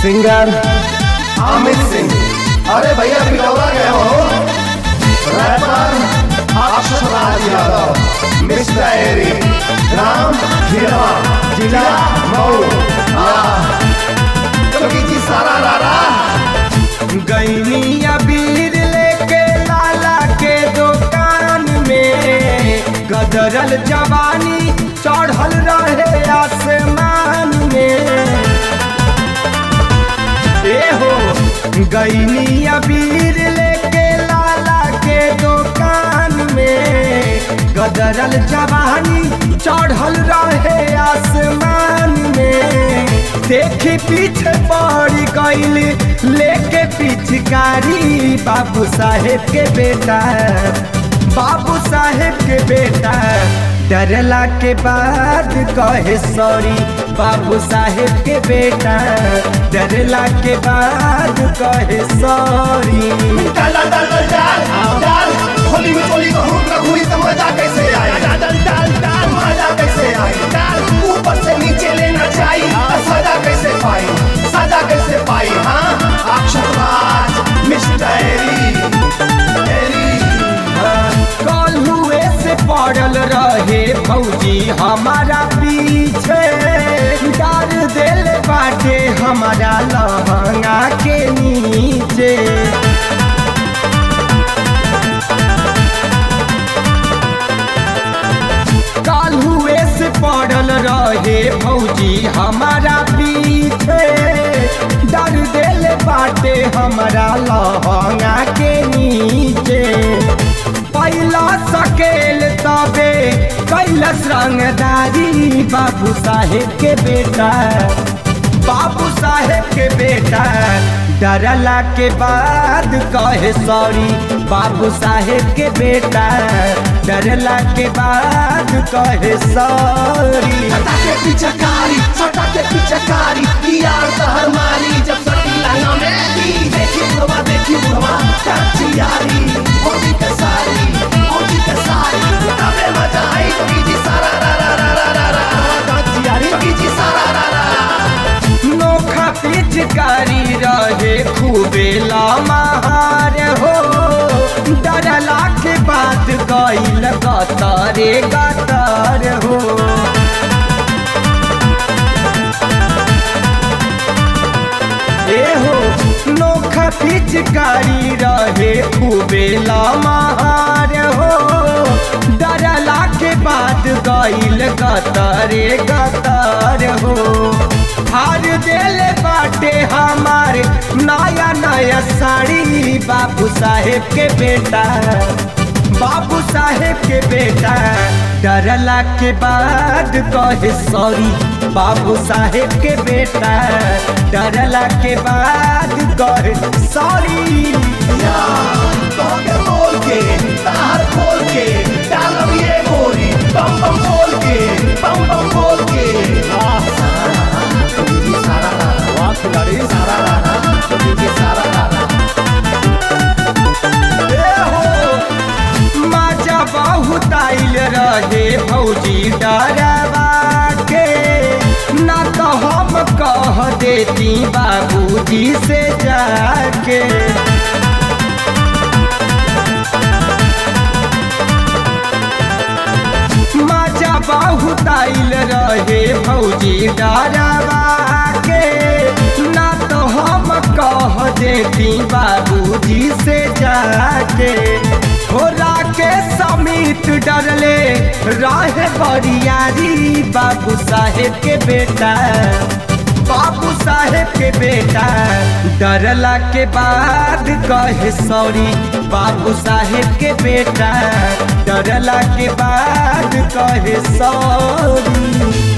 singer Amit Singh अरे भैया पिलौरा गए हो रैपर अक्षराज यादव मिस्टर एरी नाम खिरवा जिला मऊ चौकी जी सारा रारा गैनी अबीर लेके लाला के दुकान में गदरल जवानी चढ़ल रहे आसमान में ए हो गैनी अबीर लेके लाला के दुकान में गदरल जवानी चढ़ल रहे आसमान में देखी पीछे पड़ गईल लेके पिचकारी बाबू साहेब के बेटा बाबू साहेब के बेटा डरला के बाद कहे सॉरी बाबू साहेब के बेटा डरला के बाद कहे सॉरी डाल डाल डाल डाल डाल डाल होली में चोली कहूँ रघुई तो मजा कैसे आए डाल डाल डाल डाल मजा कैसे आए डाल ऊपर से नीचे लेना चाहिए सजा कैसे पाई सजा कैसे पाई हाँ अक्षर राज मिस्टर एरी एरी कल हुए से पड़ल रहे फौजी हमारा पीछे डाल दिल बाटे हमारा लहंगा के नीचे काल हुए से पड़ल रहे फौजी हमारा पीछे डर दिल बाटे हमारा लहंगा के नीचे पहला सकेल तबे कैलस रंगदारी बाबू साहेब के बेटा बाबू साहेब के बेटा डरला के बाद कहे सॉरी बाबू साहेब के बेटा डरला के बाद कहे सॉरी सटा के पिचकारी सटा के पिचकारी यार तो हमारी जब सटी लाना में दी देखी बुढ़वा देखी बुढ़वा काची यारी होली के सारी होली के सारी तबे मजा आई तो जी सारा रा रा रा रा रा रा काची यारी तो जी सारा रा रा नोखा पिचकारी रहे खूबे लमार हो डरला के बाद गईल गतारे गतार हो ए हो नोखा पिचकारी रहे खूबे लमार हो डरला के बाद गईल गतारे गतार हो हार दिल बाटे हमार नया नया साड़ी बाबू साहेब के बेटा बाबू साहेब के बेटा डरला के बाद कहे सॉरी बाबू साहेब के बेटा डरला के बाद कहे सॉरी तोके बोल के तार खोल के डालब ये गोरी बम बम बोल के बम बम बोल के सारा रारा वाह खिलाड़ी सारा रारा सारा रारा ए हो माजा बहुत आइल रहे भौजी डरवा के ना तो हम कह देती बाबूजी से जाके माजा बहुत आइल रहे भौजी डरवा के ना तो हम कह देती बाबूजी से जाके हो के समीत डरले रहे बरियारी बाबू साहेब के बेटा बाबू साहेब के बेटा डरला के बाद कहे सॉरी बाबू साहेब के बेटा डरला के बाद कहे सॉरी